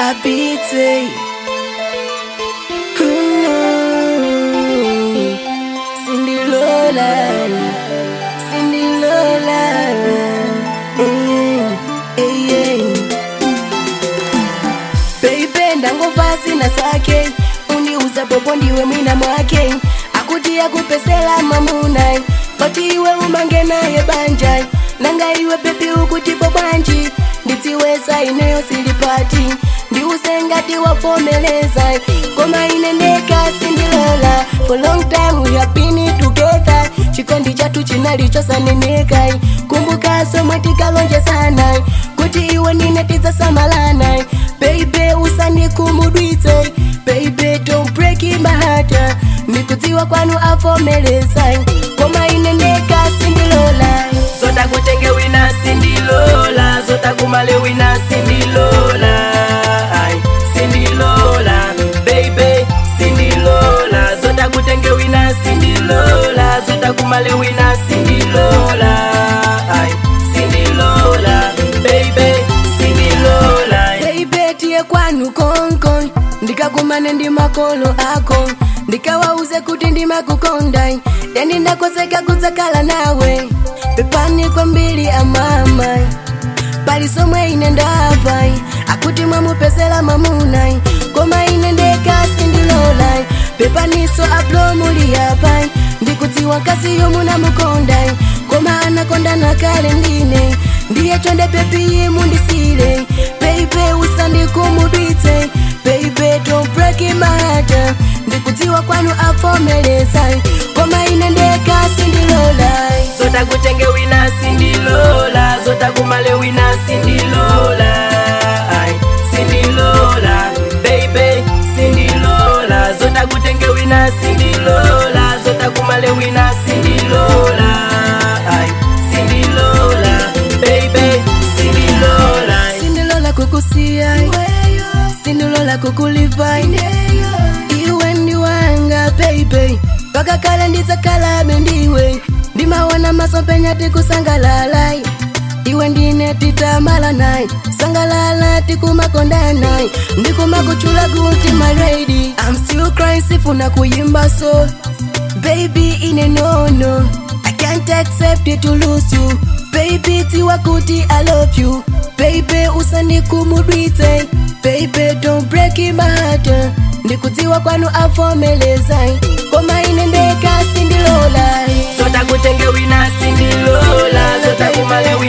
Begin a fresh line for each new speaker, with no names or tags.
apite Mm, sindilola sindilola Mm, eh, eh. Baby ndangova sina sake uniuza popo ndiwe mwina mwake akuti akupesela mamuna pati iwe umange naye banja nanga iwe bebi ukutipo bwanji nditiweza ineyo silipati ndiusengati wafomeleza koma inendeka sindilola for long time we have been together chikondi chatu chinalichosaneneka kumbuka somwe tikalonje sana kuti iwe ninetiza samalana baby usanikumudwitse baby don't break my heart ndikudziwa kwanu avomeleza koma inendeka sindilola
zota kutenge wina sindilola zota kumale wina sindilola Ai, sindilola baby sindilola zota kutenge wina sindilola zota kumale wina sindilola Ai, sindilola baby sindilola
baby tiye kwanu konkon ndikakumane ndi makolo ako ndikawauze kuti ndimakukonda yani ndakoseka kudzakhala nawe pepani kwambiri amama pali somwe ine ndava akuti mwamupezela mamuna koma ine ndeka sindilola pepaniso aplomuli yapa ndikudziwa kazi yomunamukonda koma anakondana kale ndine ndiye chonde pepiye mundisile baby usandikumudwitse baby don't break my heart ndikudziwa kwanu avomeleza koma ine ndeka sindilola
zota kutenge wina sindilola zota kumale wina sindilola Ai, sindilola baby sindilola zota kutenge wina sindilola zota kumale wina sindilola Ai, sindilola baby sindilola
sindilola kukusiya sindilola kukuliva iwe ndiwanga baby paka kale ndidzakalabe ndiwe ndimaona masomphenya tikusangalala iwe ndine titamala naye sangalala tikumakonda naye ndikumakuchula kuti my lady I'm still crying sifuna kuyimba so baby ine nono I can't accept it to lose you baby tiwa kuti I love you baby usanikumudwitse baby don't break my heart ndikudziwa kwanu avomeleza koma ine ndeka sindilola
zota kutenge wina sindilola zota kumale wina